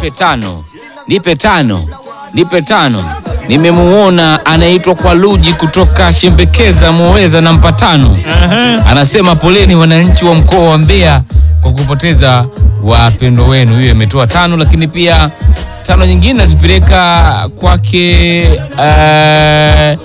nipe tano, nipe tano, nipe tano. Nimemuona anaitwa kwa Luji kutoka Shembekeza Muweza, nampa tano. Anasema poleni wananchi wa mkoa wa Mbeya kwa kupoteza wapendwa wenu. Hiyo imetoa tano, lakini pia tano nyingine nazipeleka kwake eh,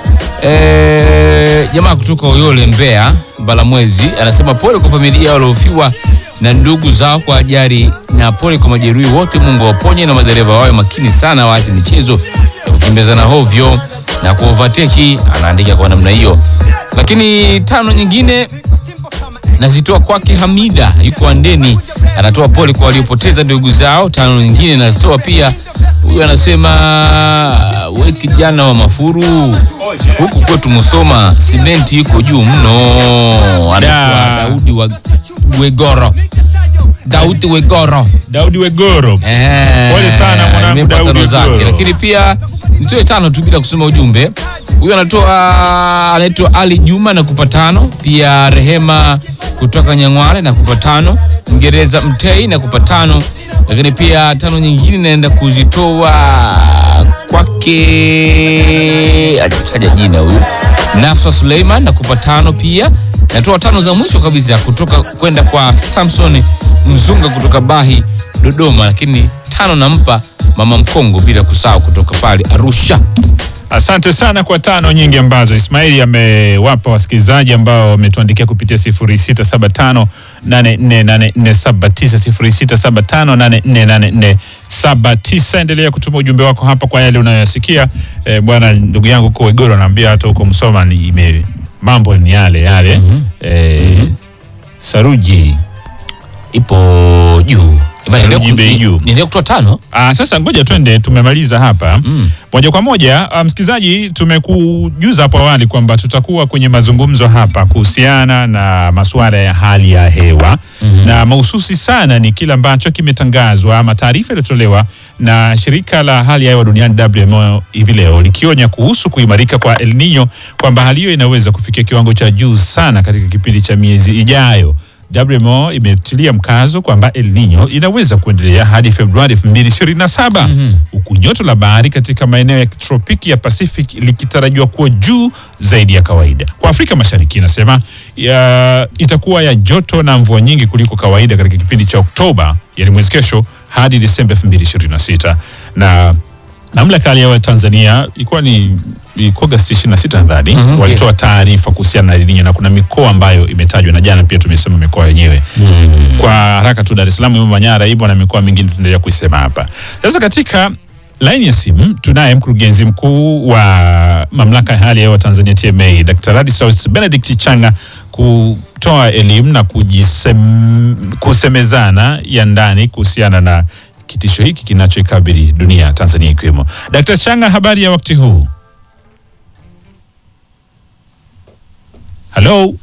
eh, jamaa kutoka Uyole Mbeya, Balamwezi anasema pole kwa familia waliofiwa na ndugu zao kwa ajali na pole kwa majeruhi wote. Mungu waponye na madereva wawe makini sana, waache michezo ya kukimbizana hovyo na kuovateki. Anaandika kwa namna hiyo, lakini tano nyingine nazitoa kwake Hamida, yuko Andeni, anatoa pole kwa waliopoteza ndugu zao. Tano nyingine nazitoa pia, huyu anasema we kijana wa Mafuru, huku kwetu Musoma simenti iko juu mno. Anaitwa Da. Daudi wa Wegoro, Daudi Wegoro. Daudi Wegoro. Eh, Pole sana mwanangu nimempa Daudi tano zake, Wegoro. lakini pia nitoe tano tu bila kusoma ujumbe. Huyu anatoa anaitwa Ali Juma na kupa tano, pia Rehema kutoka Nyang'wale na kupa tano, Mgereza Mtei na kupa tano, lakini pia tano nyingine naenda kuzitoa kwake, hajataja jina huyu, Nafsa Suleiman na kupa tano pia. Natoa tano za mwisho kabisa kutoka kwenda kwa Samson Mzunga kutoka Bahi Dodoma, lakini tano nampa mama Mkongo bila kusahau kutoka pale Arusha. Asante sana kwa tano nyingi ambazo Ismaili amewapa wasikilizaji ambao wametuandikia kupitia 0675 848479 0675848479. Endelea kutuma ujumbe wako hapa kwa yale unayoyasikia. Eh, bwana ndugu yangu huko Igoro anaambia hata huko Msoma ni ime mambo ni yale yale. Eh, Saruji Ipo juu. Eba, Saruji niendelee ku- bei juu. niendelee kutoa tano. Ah, sasa ngoja twende, tumemaliza hapa Mm. moja kwa moja. ah, Msikilizaji, tumekujuza hapo awali kwamba tutakuwa kwenye mazungumzo hapa kuhusiana na masuala ya hali ya hewa na mahususi sana ni kile ambacho kimetangazwa ama taarifa iliyotolewa na shirika la hali ya hewa duniani WMO hivi leo likionya kuhusu kuimarika kwa El Nino kwamba hali hiyo inaweza kufikia kiwango cha juu sana katika kipindi cha miezi ijayo. WMO imetilia mkazo kwamba El Nino inaweza kuendelea hadi Februari 2027 huku joto la bahari katika maeneo ya tropiki ya Pacific likitarajiwa kuwa juu zaidi ya kawaida. Kwa Afrika Mashariki inasema ya, itakuwa ya joto na mvua nyingi kuliko kawaida katika kipindi cha Oktoba, yani mwezi kesho hadi Disemba 2026 na mamlaka ya hali ya hewa ya Tanzania ilikuwa ni ilikuwa Agosti 26 nadhani Mhm, walitoa taarifa kuhusiana na El Nino na kuna mikoa ambayo imetajwa na jana pia tumesema mikoa yenyewe kwa haraka tu Dar es Salaam, Manyara, hivyo na mikoa mingine tunaendelea kuisema hapa. Sasa katika laini ya simu tunaye mkurugenzi mkuu wa mamlaka ya hali ya hewa Tanzania TMA, Dr. Ladislaus Benedict Changa kutoa elimu na kujisem, kusemezana ya ndani kuhusiana na kitisho hiki kinachoikabili dunia Tanzania ikiwemo. Dr. Changa, habari ya wakati huu? Halo.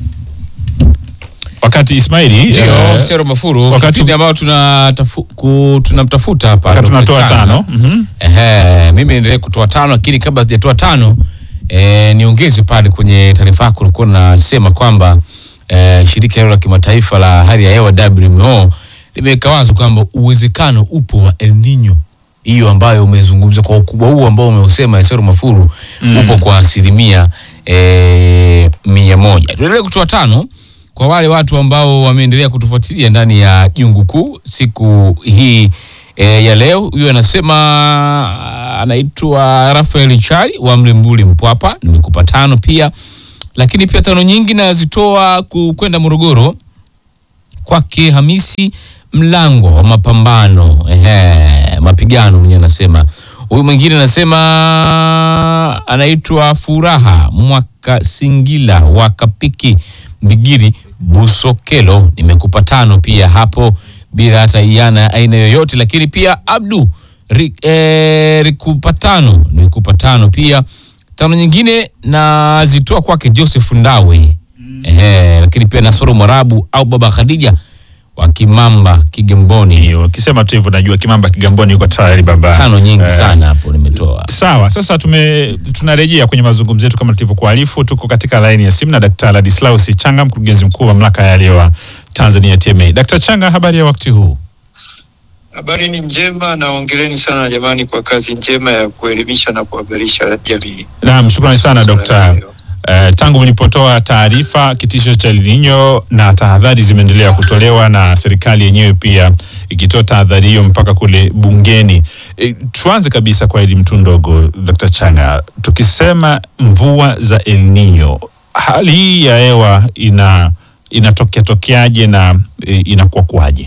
Wakati Ismaili Ndio, eh, Sero Mafuru, wakati- kipindi ambao tunatafu- ku- tunamtafuta hapa wakati Dr. tunatoa Changa. tano mhm. Ehe, mimi niendelee kutoa tano, lakini kabla sijatoa tano eh, niongeze pale kwenye taarifa yako ulikuwa unasema kwamba eh, shirika hilo la kimataifa la hali ya hewa WMO limeweka wazi kwamba uwezekano upo wa El Nino hiyo ambayo umezungumza kwa ukubwa huu ambao umeusema Esero Mafuru upo kwa asilimia eh, mia moja. Tuendelee kutoa tano kwa wale watu ambao wameendelea kutufuatilia ndani ya jungu kuu siku hii e, ya leo. Huyo anasema anaitwa Rafael Chari wa Mlembuli Mpwapa, nimekupa tano pia, lakini pia tano nyingi nazitoa ku- kwenda Morogoro kwake Hamisi Mlango wa mapambano ehe, mapigano mwenyewe anasema. Huyu mwingine anasema anaitwa Furaha Mwaka Singila wa Kapiki Mbigiri Busokelo, nimekupa tano pia hapo bila hata iana aina yoyote, lakini pia Abdu Ri, eh, Rikupa tano nimekupa tano pia. Tano nyingine nazitoa kwake Joseph Ndawe ehe, lakini pia Nasoro Mwarabu au Baba Khadija wa Kimamba Kigamboni. Hiyo ukisema tu hivyo najua Kimamba Kigamboni yuko tayari baba. Tano nyingi Eh, sana hapo nimetoa. Sawa, sasa tume tunarejea kwenye mazungumzo yetu kama tulivyokuarifu. Tuko katika laini ya simu na Dkt. Ladislaus Changa, mkurugenzi mkuu wa mamlaka ya hali ya hewa Tanzania TMA. Dkt. Changa, habari ya wakati huu? Habari ni njema na ongeleni sana jamani kwa kazi njema ya kuelimisha na kuhabarisha jamii. Naam, shukrani sana Dr. Eh, tangu mlipotoa taarifa kitisho cha El Nino na tahadhari zimeendelea kutolewa na serikali yenyewe pia ikitoa tahadhari hiyo mpaka kule bungeni. Eh, tuanze kabisa kwa elimu tu ndogo, Dr. Changa, tukisema mvua za El Nino, hali hii ya hewa ina inatokea tokeaje na eh, inakuwa kwaje?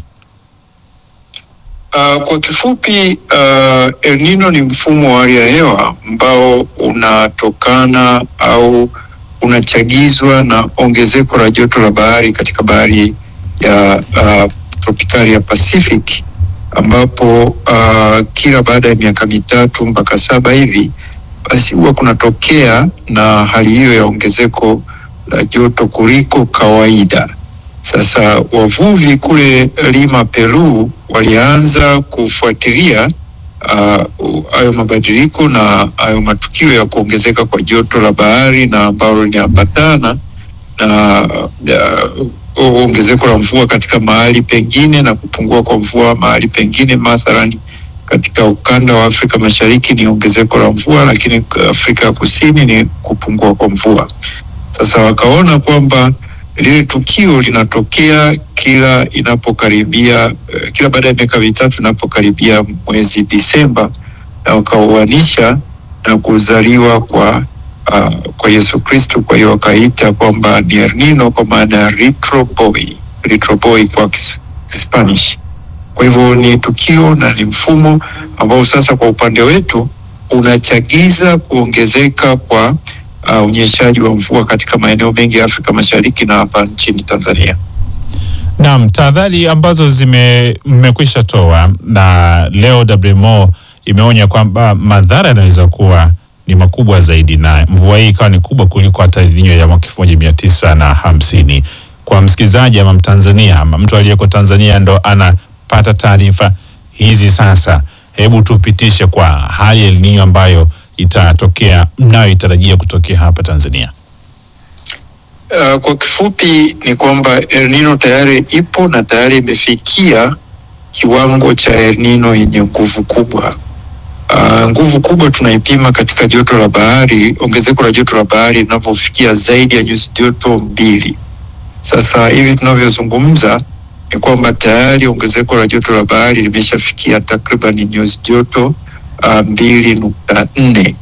Uh, kwa kifupi uh, El Nino ni mfumo wa hali ya hewa ambao unatokana au unachagizwa na ongezeko la joto la bahari katika bahari ya uh, tropikali ya Pacific ambapo uh, kila baada ya miaka mitatu mpaka saba hivi basi huwa kunatokea na hali hiyo ya ongezeko la joto kuliko kawaida. Sasa wavuvi kule Lima, Peru walianza kufuatilia hayo uh, mabadiliko na hayo matukio ya kuongezeka kwa joto la bahari na ambalo linaambatana na uh, ongezeko la mvua katika mahali pengine na kupungua kwa mvua mahali pengine. Mathalan, katika ukanda wa Afrika Mashariki ni ongezeko la mvua, lakini Afrika ya Kusini ni kupungua kwa mvua. Sasa wakaona kwamba lile tukio linatokea kila inapokaribia uh, kila baada ya miaka mitatu inapokaribia mwezi Disemba, na wakauanisha na kuzaliwa kwa uh, kwa Yesu Kristo. Kwa hiyo wakaita kwamba ni El Nino kwa maana ya little boy, little boy kwa Spanish. Kwa hivyo ni tukio na ni mfumo ambao sasa kwa upande wetu unachagiza kuongezeka kwa Uh, unyeshaji wa mvua katika maeneo mengi ya Afrika Mashariki na hapa nchini Tanzania. Naam, tahadhari ambazo zime mmekwisha toa na leo WMO imeonya kwamba madhara yanaweza kuwa ni makubwa zaidi, na mvua hii ikawa ni kubwa kuliko hata El Nino ya mwaka elfu moja mia tisa na hamsini. Kwa msikilizaji ama Mtanzania ama mtu aliyeko Tanzania ndo anapata taarifa hizi sasa, hebu tupitishe kwa hali ya El Nino ambayo itatokea mnayoitarajia kutokea hapa Tanzania. Uh, kwa kifupi ni kwamba El Nino tayari ipo na tayari imefikia kiwango cha El Nino yenye nguvu kubwa. Uh, nguvu kubwa tunaipima katika joto la bahari, ongezeko la joto la bahari linavyofikia zaidi ya nyuzi joto mbili. Sasa hivi tunavyozungumza ni kwamba tayari ongezeko la joto la bahari limeshafikia takriban nyuzi joto uh, mbili nukta nne.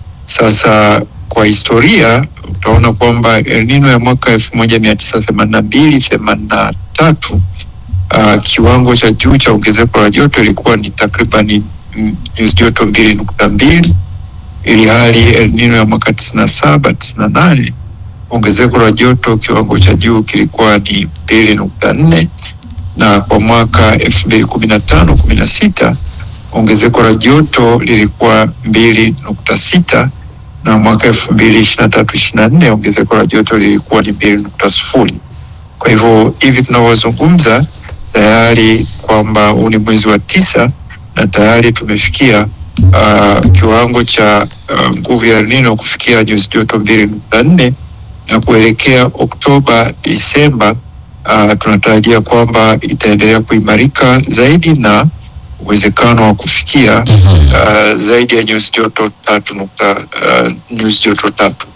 Sasa kwa historia utaona kwamba El Nino ya mwaka elfu moja mia tisa themanini na mbili themanini na tatu uh, kiwango cha juu cha ongezeko la joto ilikuwa ni takriban nyuzi joto mbili nukta mbili ili hali El Nino ya mwaka tisini na saba tisini na nane ongezeko la joto kiwango cha juu kilikuwa ni mbili nukta nne na kwa mwaka elfu mbili kumi na tano kumi na sita ongezeko la joto lilikuwa mbili nukta sita na mwaka elfu mbili ishirini na tatu ishirini na nne ongezeko la joto lilikuwa ni mbili nukta sifuri. Kwa hivyo hivi tunavyozungumza tayari kwamba huu ni mwezi wa tisa na tayari tumefikia uh, kiwango cha uh, nguvu ya El Nino kufikia nyuzi joto mbili nukta nne na kuelekea Oktoba Disemba, uh, tunatarajia kwamba itaendelea kuimarika zaidi na uwezekano wa kufikia uh, zaidi ya nyuzi joto tatu nukta uh, nyuzi joto tatu.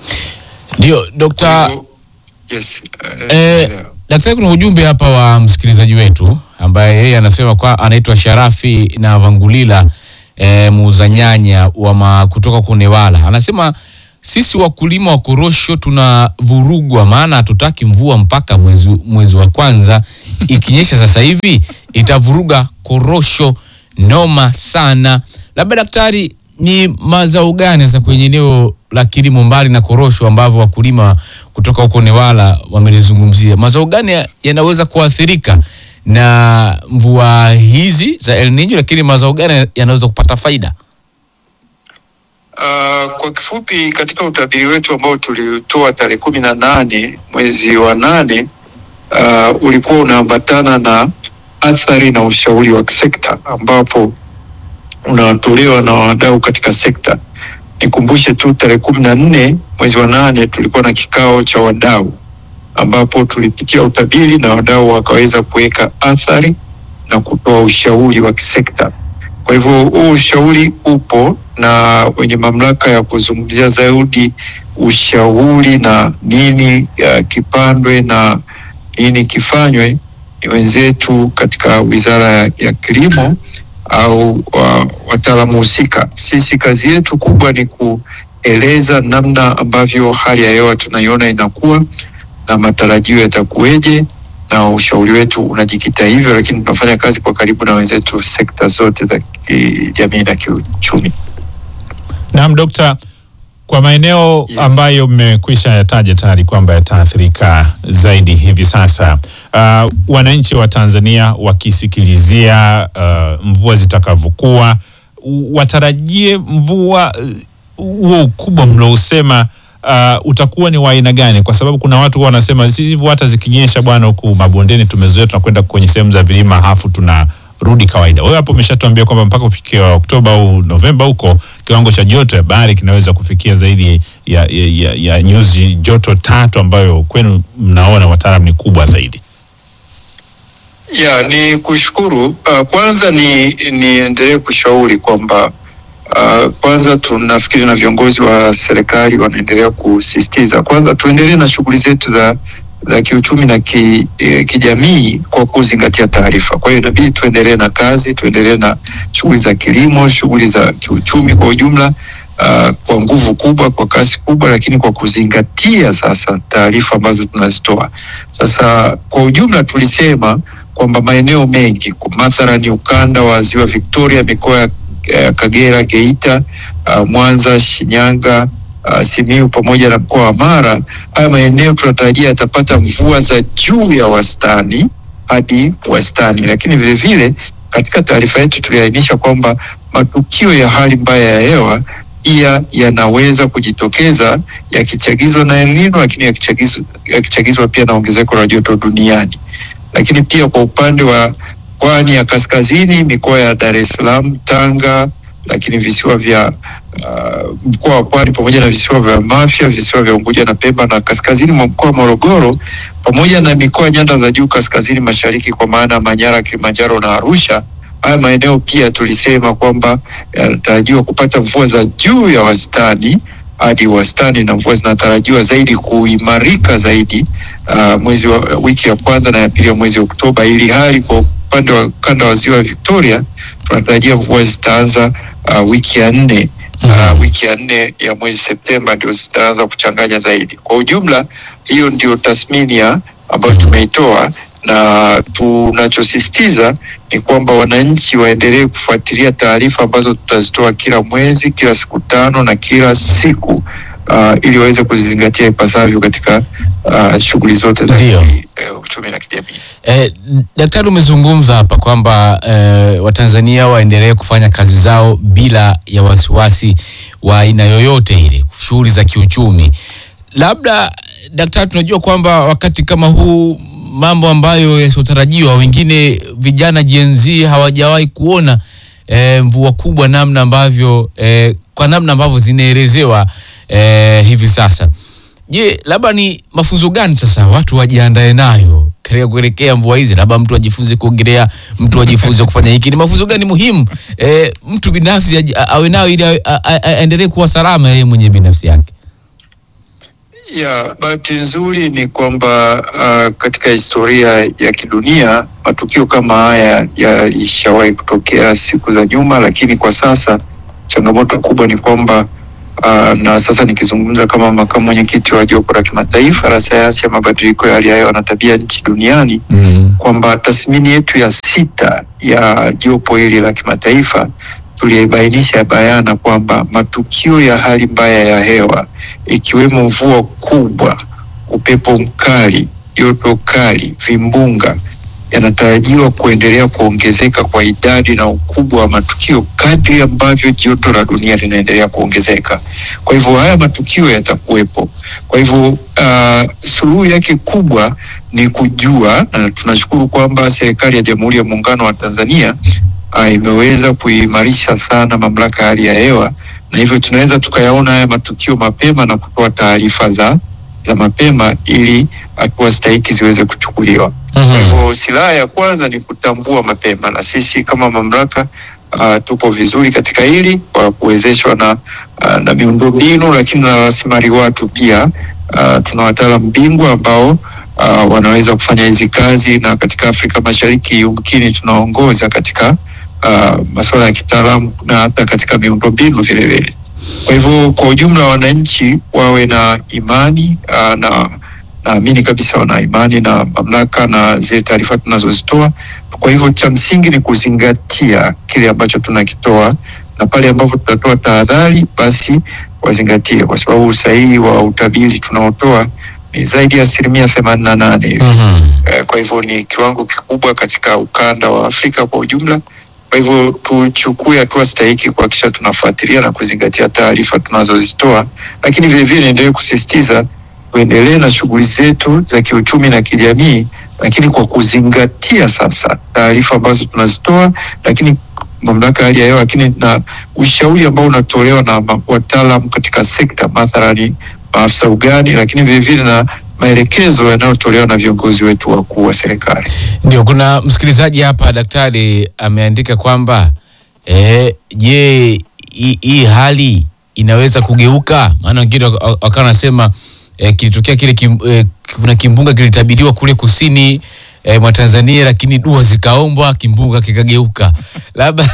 Ndio Dokta. Yes, uh, Eh, yeah. daktari, kuna ujumbe hapa wa msikilizaji wetu ambaye yeye anasema kwa anaitwa Sharafi na Vangulila eh, muuza nyanya wa ma, kutoka Kunewala. Anasema sisi wakulima wa korosho tunavurugwa, maana hatutaki mvua mpaka mwezi, mwezi wa kwanza. Ikinyesha sasa hivi itavuruga korosho noma sana. Labda daktari, ni mazao gani sasa kwenye eneo la kilimo mbali na korosho ambavyo wakulima kutoka huko Newala wamelizungumzia, mazao gani ya- yanaweza kuathirika na mvua hizi za El Nino, lakini mazao gani yanaweza kupata faida? Uh, kwa kifupi katika utabiri wetu ambao tulitoa tarehe kumi na nane mwezi wa nane uh, ulikuwa unaambatana na athari na ushauri wa kisekta ambapo unatolewa na wadau katika sekta. Nikumbushe tu tarehe kumi na nne mwezi wa nane tulikuwa na kikao cha wadau ambapo tulipitia utabiri na wadau wakaweza kuweka athari na kutoa ushauri wa kisekta. Kwa hivyo huu ushauri upo na wenye mamlaka ya kuzungumzia zaidi ushauri na nini uh, kipandwe na nini kifanywe ni wenzetu katika Wizara ya, ya Kilimo au uh, wataalamu husika. Sisi kazi yetu kubwa ni kueleza namna ambavyo hali ya hewa tunaiona inakuwa na matarajio yatakuweje, na ushauri wetu unajikita hivyo, lakini tunafanya kazi kwa karibu na wenzetu sekta zote za kijamii na kiuchumi. Naam, Dokta, kwa maeneo Yes. ambayo mmekwisha yataja tayari kwamba yataathirika zaidi hivi sasa, uh, wananchi wa Tanzania wakisikilizia uh, mvua zitakavyokuwa, u- watarajie mvua uh, huo ukubwa mliousema uh, utakuwa ni wa aina gani? Kwa sababu kuna watu huwa wanasema "Si hivyo, hata zikinyesha bwana, huku mabondeni tumezoea, tunakwenda kwenye sehemu za vilima hafu tunarudi kawaida. Wewe hapo umeshatuambia kwamba mpaka kufikia Oktoba au Novemba huko kiwango cha joto ya bahari kinaweza kufikia zaidi ya, ya, ya, ya nyuzi joto tatu ambayo kwenu mnaona wataalam ni kubwa zaidi. Ya, ni kushukuru. Uh, kwanza ni niendelee kushauri kwamba uh, kwanza tunafikiri na viongozi wa serikali wanaendelea kusisitiza kwanza tuendelee na shughuli zetu za za kiuchumi na ki, eh, kijamii kwa kuzingatia taarifa. Kwa hiyo inabidi tuendelee na kazi, tuendelee na shughuli za kilimo, shughuli za kiuchumi kwa ujumla uh, kwa nguvu kubwa, kwa kasi kubwa, lakini kwa kuzingatia sasa taarifa ambazo tunazitoa. Sasa kwa ujumla tulisema kwamba maeneo mengi kwa mathalani ukanda wa ziwa Victoria, mikoa ya ya Kagera, Geita, uh, Mwanza, Shinyanga, uh, Simiyu pamoja na mkoa wa Mara, haya maeneo tunatarajia yatapata mvua za juu ya wastani hadi wastani, lakini vile vile katika taarifa yetu tuliainisha kwamba matukio ya hali mbaya ya hewa pia yanaweza kujitokeza yakichagizwa na El Nino, lakini yakichagizwa yakichagizwa pia na ongezeko la joto duniani lakini pia kwa upande wa pwani ya kaskazini, mikoa ya Dar es Salaam, Tanga, lakini visiwa vya uh, mkoa wa Pwani pamoja na visiwa vya Mafia, visiwa vya Unguja na Pemba na kaskazini mwa mkoa wa Morogoro pamoja na mikoa ya nyanda za juu kaskazini mashariki kwa maana Manyara, Kilimanjaro na Arusha. Haya maeneo pia tulisema kwamba yanatarajiwa kupata mvua za juu ya wastani hadi wastani, na mvua zinatarajiwa zaidi kuimarika zaidi uh, mwezi wa wiki ya kwanza na ya pili ya mwezi Oktoba, ili hali kwa upande wa ukanda wa ziwa Victoria tunatarajia mvua zitaanza uh, wiki ya nne uh, wiki ya nne ya mwezi Septemba ndio zitaanza kuchanganya zaidi. Kwa ujumla, hiyo ndio tathmini ya ambayo tumeitoa na tunachosisitiza ni kwamba wananchi waendelee kufuatilia taarifa ambazo tutazitoa kila mwezi, kila siku tano na kila siku uh, ili waweze kuzizingatia ipasavyo katika uh, shughuli zote za Ndio. ki- eh, uchumi na kijamii. Eh, daktari umezungumza hapa kwamba eh, Watanzania waendelee kufanya kazi zao bila ya wasiwasi wa aina yoyote ile, shughuli za kiuchumi. Labda daktari, tunajua kwamba wakati kama huu mambo ambayo yasiotarajiwa, wengine vijana Gen Z hawajawahi kuona eh, mvua kubwa namna ambavyo eh, kwa namna ambavyo zinaelezewa eh, hivi sasa. Je, labda ni mafunzo gani sasa watu wajiandae nayo katika kuelekea mvua hizi? Labda mtu ajifunze kuogelea, mtu ajifunze kufanya hiki. Ni mafunzo gani muhimu e, mtu binafsi aji- a- awe nayo ili awe- a- a- a- aendelee kuwa salama yeye mwenye binafsi yake? Ya, bahati nzuri ni kwamba uh, katika historia ya kidunia matukio kama haya yalishawahi kutokea siku za nyuma, lakini kwa sasa changamoto kubwa ni kwamba uh, na sasa nikizungumza kama makamu mwenyekiti wa jopo la kimataifa la sayansi ya mabadiliko ya hali ya hewa na tabia nchi duniani kwamba tathmini yetu ya sita ya jopo hili la kimataifa tulibainisha bayana kwamba matukio ya hali mbaya ya hewa ikiwemo mvua kubwa, upepo mkali, joto kali, vimbunga yanatarajiwa kuendelea kuongezeka kwa idadi na ukubwa wa matukio kadri ambavyo joto la dunia linaendelea kuongezeka. Kwa hivyo haya matukio yatakuwepo. Kwa hivyo uh, suluhu yake kubwa ni kujua, na tunashukuru kwamba serikali ya Jamhuri ya Muungano wa Tanzania uh, imeweza kuimarisha sana mamlaka ya hali ya hewa, na hivyo tunaweza tukayaona haya matukio mapema na kutoa taarifa za za mapema ili hatua stahiki ziweze kuchukuliwa. Kwa hivyo silaha ya kwanza ni kutambua mapema, na sisi kama mamlaka uh, tupo vizuri katika hili kwa kuwezeshwa na, uh, na miundombinu lakini na rasilimali watu pia. Uh, tuna wataalam bingwa ambao uh, wanaweza kufanya hizi kazi, na katika Afrika Mashariki yumkini tunaongoza katika uh, masuala ya kitaalamu na hata katika miundombinu vile vile. Kwa hivyo kwa ujumla, wananchi wawe na imani uh, na naamini kabisa wana imani na mamlaka na zile taarifa tunazozitoa. Kwa hivyo cha msingi ni kuzingatia kile ambacho tunakitoa, na pale ambapo tutatoa tahadhari, basi wazingatie, kwa sababu usahihi wa utabiri tunaotoa ni zaidi ya asilimia themanini na nane hivi. Eh, Kwa hivyo ni kiwango kikubwa katika ukanda wa Afrika kwa ujumla. Kwa hivyo tuchukue hatua stahiki kuhakikisha tunafuatilia na kuzingatia taarifa tunazozitoa, lakini vilevile niendelee kusisitiza tuendelee na shughuli zetu za kiuchumi na kijamii, lakini kwa kuzingatia sasa taarifa ambazo tunazitoa, lakini mamlaka ya hali ya hewa, lakini na ushauri ambao unatolewa na ma- wataalam katika sekta, mathalani maafisa ugani, lakini vilevile na maelekezo yanayotolewa na viongozi wetu wakuu wa serikali. Ndio, kuna msikilizaji hapa daktari ameandika kwamba eh, je, hii hii hali inaweza kugeuka? Maana wengine waka- wakawa wanasema eh, kilitokea kile kim, eh, kuna kimbunga kilitabiriwa kule kusini eh, mwa Tanzania, lakini dua zikaombwa, kimbunga kikageuka. Labda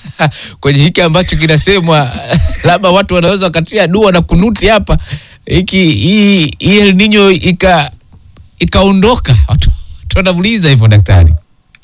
kwenye hiki ambacho kinasemwa, labda watu wanaweza wakatia dua na kunuti hapa, hiki hii hii El Nino ika ikaondoka. Watu watu wanamuuliza hivyo daktari.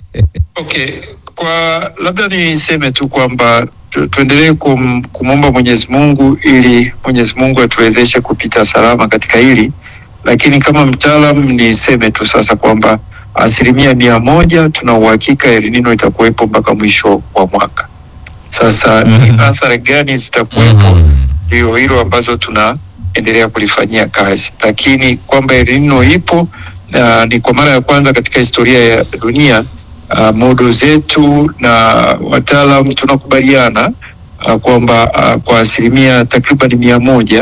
Okay, kwa labda niseme tu kwamba tu, tuendelee kum, kumwomba Mwenyezi Mungu ili Mwenyezi Mungu atuwezeshe kupita salama katika hili, lakini kama mtaalam niseme tu sasa kwamba asilimia mia moja tuna uhakika El Nino itakuwepo mpaka mwisho wa mwaka. Sasa ni Mhm. athari gani zitakuwepo ndio hilo ambazo tunaendelea kulifanyia kazi, lakini kwamba El Nino ipo na ni kwa mara ya kwanza katika historia ya dunia. Uh, modo zetu na wataalam tunakubaliana uh, kwamba uh, kwa asilimia takriban mia moja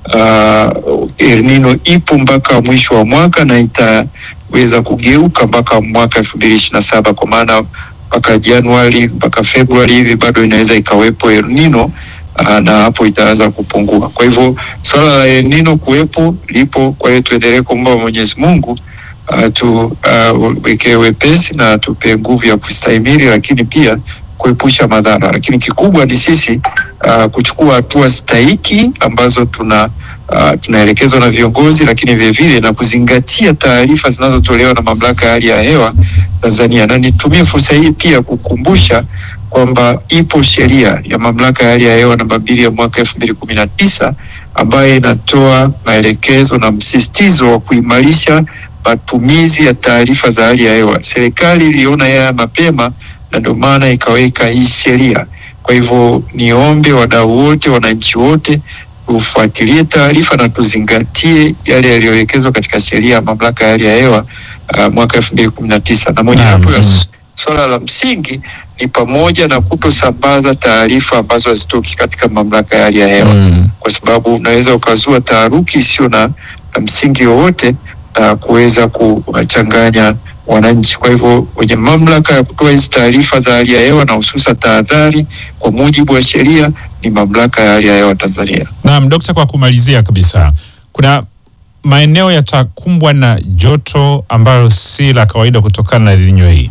uh, El Nino ipo mpaka mwisho wa mwaka na itaweza kugeuka mpaka mwaka elfu mbili ishirini na saba kwa maana mpaka Januari mpaka Februari hivi bado inaweza ikawepo El Nino uh, na hapo itaanza kupungua. Kwa hivyo swala la El Nino kuwepo lipo, kwa hiyo tuendelee kuomba Mwenyezi Mungu uh, tuwekee wepesi na tupe nguvu ya kustahimili, lakini pia kuepusha madhara. Lakini kikubwa ni sisi uh, kuchukua hatua stahiki ambazo tuna uh, tunaelekezwa na viongozi, lakini vilevile na kuzingatia taarifa zinazotolewa na mamlaka ya hali ya hewa Tanzania, na nitumie fursa hii pia kukumbusha kwamba ipo sheria ya mamlaka ya hali ya hewa namba mbili ya mwaka elfu mbili kumi na tisa ambayo inatoa maelekezo na msisitizo wa kuimarisha matumizi ya taarifa za hali ya hewa. Serikali iliona haya mapema na ndio maana ikaweka hii sheria. Kwa hivyo niombe wadau wote, wananchi wote tufuatilie taarifa na tuzingatie yale yaliyoelekezwa katika sheria ya mamlaka ya hali ya hewa uh, mwaka elfu mbili kumi na tisa na mojawapo ya Naam. s- swala la msingi ni pamoja na kutosambaza taarifa ambazo hazitoki katika mamlaka ya hali ya hewa Mm. kwa sababu unaweza ukazua taharuki isiyo na, na msingi wowote na kuweza kuwachanganya wananchi. Kwa hivyo wenye mamlaka ya kutoa hizi taarifa za hali ya hewa na hususa tahadhari kwa mujibu wa sheria ni mamlaka ya hali ya hewa Tanzania. Naam, Dokta, kwa kumalizia kabisa, kuna maeneo yatakumbwa na joto ambalo si la kawaida kutokana na El Nino hii.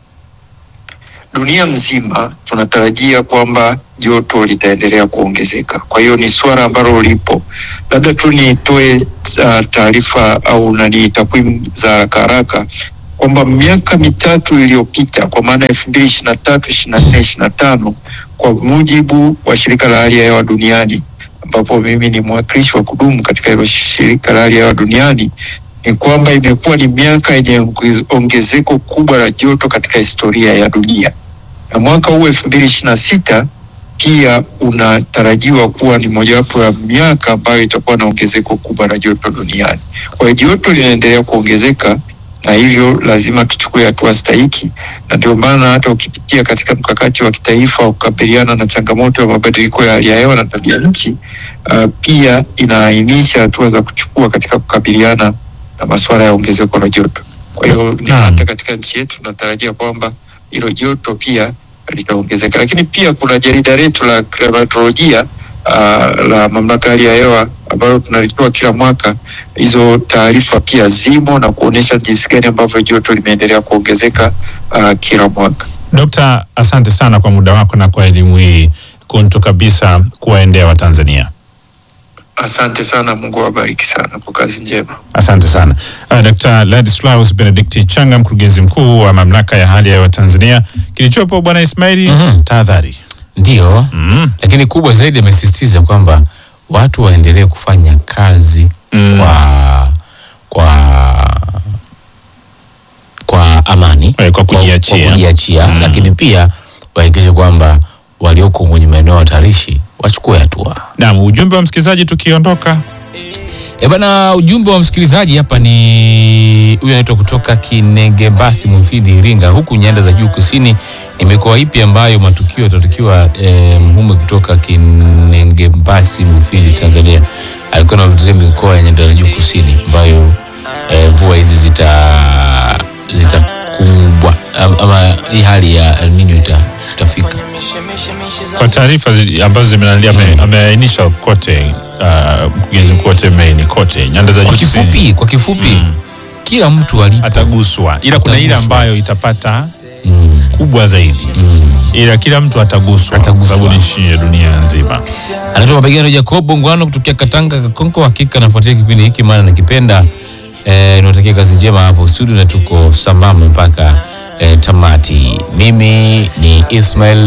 Dunia mzima tunatarajia kwamba joto litaendelea kuongezeka. Kwa hiyo ni suala ambalo lipo. Labda tu nitoe uh, taarifa au nani takwimu za haraka haraka kwamba miaka mitatu iliyopita kwa maana elfu mbili ishirini na tatu ishirini na nne ishirini na tano kwa mujibu wa shirika la hali ya hewa duniani ambapo mimi ni mwakilishi wa kudumu katika hilo shirika la hali ya hewa duniani ni kwamba imekuwa ni miaka yenye ongez- ongezeko kubwa la joto katika historia ya dunia, na mwaka huu elfu mbili ishirini na sita pia unatarajiwa kuwa ni mojawapo ya miaka ambayo itakuwa na ongezeko kubwa la joto duniani. Kwa hiyo joto linaendelea kuongezeka na hivyo lazima tuchukue hatua stahiki, na ndio maana hata ukipitia katika mkakati wa kitaifa wa kukabiliana na changamoto ya mabadiliko ya hali ya hewa na tabia nchi, uh, pia inaainisha hatua za kuchukua katika kukabiliana na masuala ya ongezeko la joto. Kwa hiyo ni Naam. hata katika nchi yetu tunatarajia kwamba hilo joto pia litaongezeka, lakini pia kuna jarida letu la klimatolojia uh, la mamlaka ya hali ya hewa ambalo tunalitoa kila mwaka. Hizo taarifa pia zimo na kuonyesha jinsi gani ambavyo joto limeendelea kuongezeka uh, kila mwaka. Dokta, asante sana kwa muda wako na kwa elimu hii kuntu kabisa kuwaendea Watanzania. Asante sana, Mungu awabariki sana kwa kazi njema. Asante sana uh, Dr. Ladislaus Benedict Changa, mkurugenzi mkuu wa mamlaka ya hali ya hewa Tanzania. Kilichopo bwana Ismaili, Mhm. tahadhari. Ndio, Mm. lakini kubwa zaidi amesisitiza kwamba watu waendelee kufanya kazi Mm. kwa kwa kwa amani Eh, kwa kujiachia. kwa kujiachia Mm. lakini pia wahakikishe kwamba walioko kwenye maeneo hatarishi wachukue hatua. Naam, ujumbe wa msikilizaji tukiondoka. E bana, ujumbe wa msikilizaji hapa ni huyu anaitwa kutoka Kinengebasi Mufindi Iringa, huku nyanda za juu kusini. Ni mikoa ipi ambayo matukio yatatukiwa e, mhume kutoka Kinengebasi Mufindi Tanzania alikuwa anaulizia mikoa ya nyanda za juu kusini ambayo e, mvua hizi zita zitakumbwa am- ama hii hali ya El Nino ita, itafika. Kwa taarifa zi- ambazo zimenalia ame- ameainisha kote uh, mkurugenzi mkuu wa TMA ni kote nyanda za Kwa juu kusini kifupi, kwa kifupi kila mtu alipo ataguswa, ila kuna ile Ataguswa. ambayo itapata mm, kubwa zaidi, mm. ila kila mtu ataguswa, Ataguswa. kwa sababu ni nchi ya dunia nzima. anaitwa mapigano Jacob Ngwano kutokea Katanga Kakonko. Hakika nafuatia kipindi hiki maana nakipenda. Eh, niwatakia kazi njema hapo studio na tuko sambamba mpaka eh, tamati. Mimi ni Ismail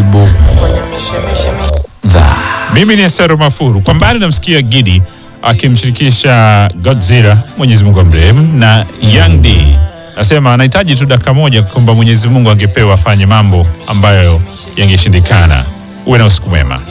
Budha. Mimi ni Esero Mafuru. Kwa mbali namsikia Gidi akimshirikisha Godzilla, Mwenyezi Mungu amrehemu, na Young D nasema anahitaji tu dakika moja kwamba Mwenyezi Mungu angepewa afanye mambo ambayo yangeshindikana. Uwe na usiku mwema.